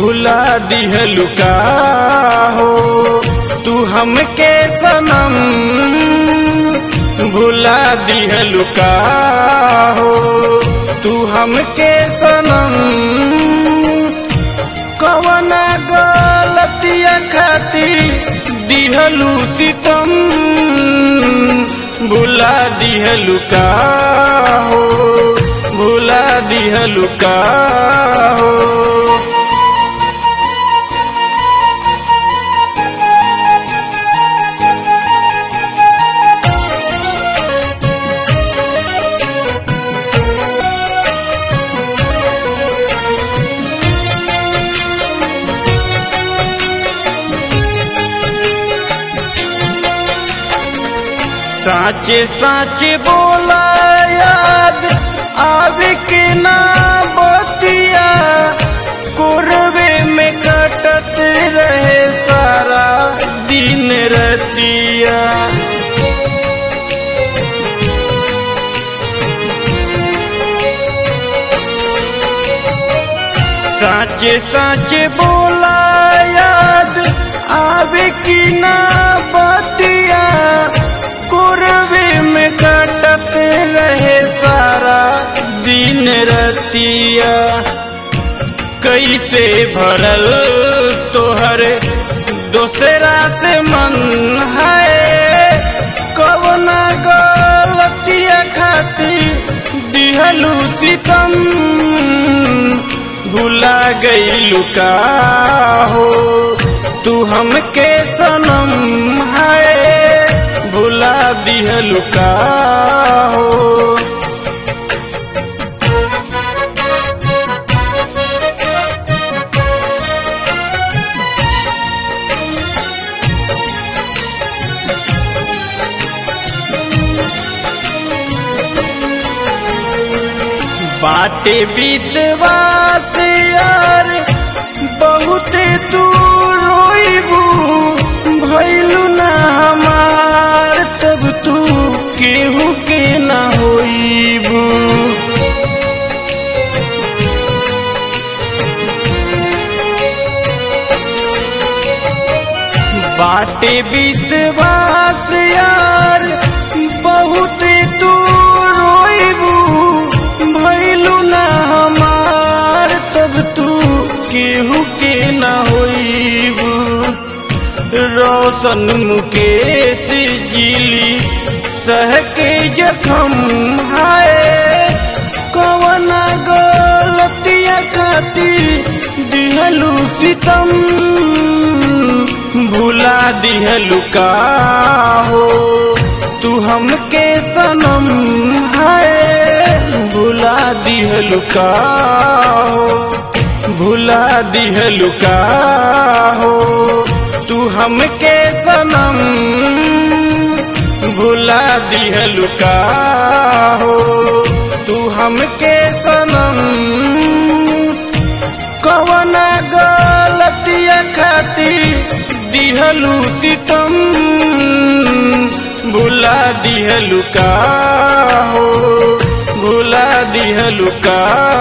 भुला दिहलु का हो तू हमके सनम भुला दिहलु का हो तू हमके सनम कवना गलतिया खाती दिहलु सितम भुला दिहलु का हो भुला दिहलु का हो साचे साचे बोला याद आवे के ना बतिया कोरवे में कटत रहे सारा दिन रतिया साचे साचे बोला याद आवे की ना बतिया कुरवे में कटत रहे सारा दिन रतिया कैसे भरल तोहर दोसरा से मन है कवना गलतिया खातिर दिहलू सितम भुला गईलू का हो तू हमके सनम है भुला दिहलु का हो बाटे विश्वास यार बहुत तू रोइबू भैलू ना हमार तब तू केहू के ना होइबू बाटे विश्वास यार बहुत तू रोइबू भैलू ना हमार तब तू केहू के ना होइबू रोशन मुकेश जिली सह के जखम हाय कवना गलतिया खातिर दिहलू सितम भुला दिहलु का हो तू हमके सनम है भुला दिहलु का हो भुला दिहलु का हो तू हमके सनम भुला दिहलु का हो तू हमके सनम कवना गलतिया खातिर दिहलू सितम भुला दिहलु का हो भुला दिहलु का